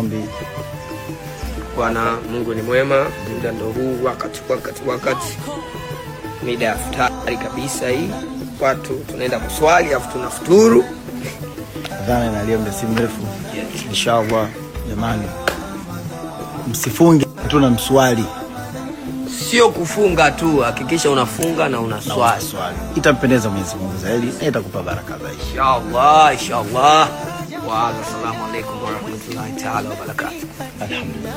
Ombi. Bwana Mungu ni mwema, muda ndo huu, wakati wakati wakati, mida ya futari kabisa hii, watu tunaenda kuswali afu tunafuturu. Adhana inalia muda si mrefu. Inshallah jamani, msifunge tu na mswali. Sio kufunga tu, hakikisha unafunga na unaswali. Swali itampendeza Mwenyezi Mungu zaidi na itakupa baraka zaidi. Inshallah, inshallah. Wa assalamu alaikum warahmatullahi taala wabarakatuh. Alhamdulillah.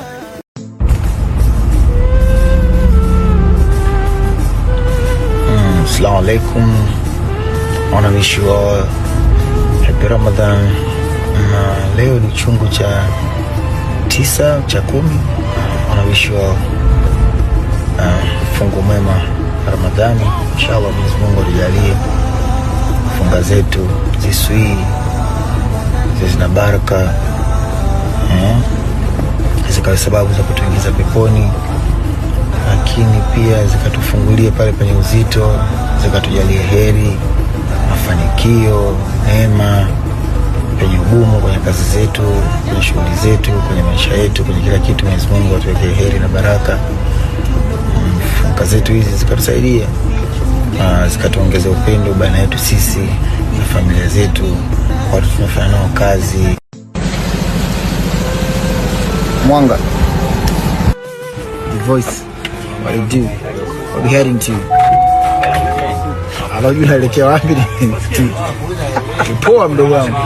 Mm, Assalamu alaikum. I wanna wish you all happy Ramadan. Na leo ni chungu cha tisa cha kumi. I wanna wish you all uh, fungu mwema Ramadhani. Inshallah Mwenyezi Mungu atujalie funga zetu ziswii ziwe zina baraka eh, zikawe sababu za kutuingiza peponi, lakini pia zikatufungulie pale penye uzito, zikatujalie heri, mafanikio, neema penye ugumu, kwenye kazi zetu, kwenye shughuli zetu, kwenye maisha yetu, kwenye kila kitu. Mwenyezi Mungu atuwekee heri na baraka. Mm, Funga zetu hizi zikatusaidia na zikatuongeza upendo baina yetu sisi na familia zetu, watu tunafanya nao kazi. Mwanga, the voice, what do you do? What we heading to? Alafu unaelekea wapi? Ni poa mdogo wangu.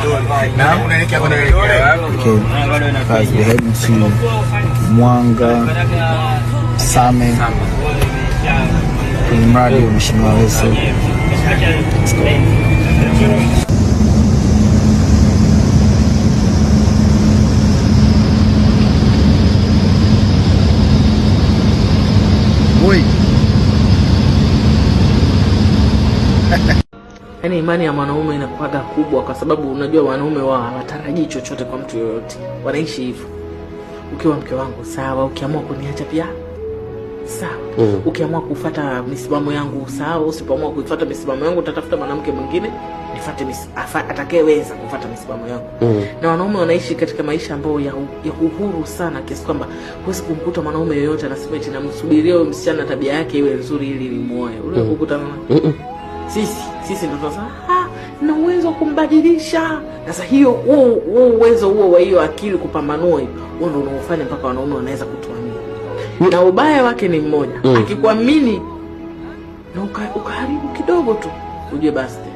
Okay, guys, we're heading to Mwanga Same kwenye mradi wa Mheshimiwa Weso. Let's go. Oi. Yaani imani ya mwanaume inakuwaga kubwa, kwa sababu unajua wanaume wao hawatarajii chochote kwa mtu yoyote, wanaishi hivyo. Ukiwa mke wangu sawa, ukiamua kuniacha pia sawa, Mm. ukiamua kufuata misimamo yangu sawa, usipoamua kuifuata misimamo yangu utatafuta mwanamke mwingine nifuate mis- afa- atakayeweza kufuata misimamo yangu Mm. na wanaume wanaishi katika maisha ambayo ya, u- ya uhuru sana kiasi kwamba huwezi kumkuta mwanaume yoyote anasema eti namsubiria huyo msichana tabia yake iwe nzuri ili nimuoe. Ule kukutana na Mm-mm. sisi sisi ndo tunasema ah, na uwezo wa kumbadilisha. Sasa hiyo huo huo uwezo huo wa hiyo akili kupambanua hiyo huo ndo unaofanya mpaka wanaume wanaweza kutuamini, na ubaya wake ni mmoja, Mm. akikuamini na uka- ukaharibu kidogo tu, ujue basi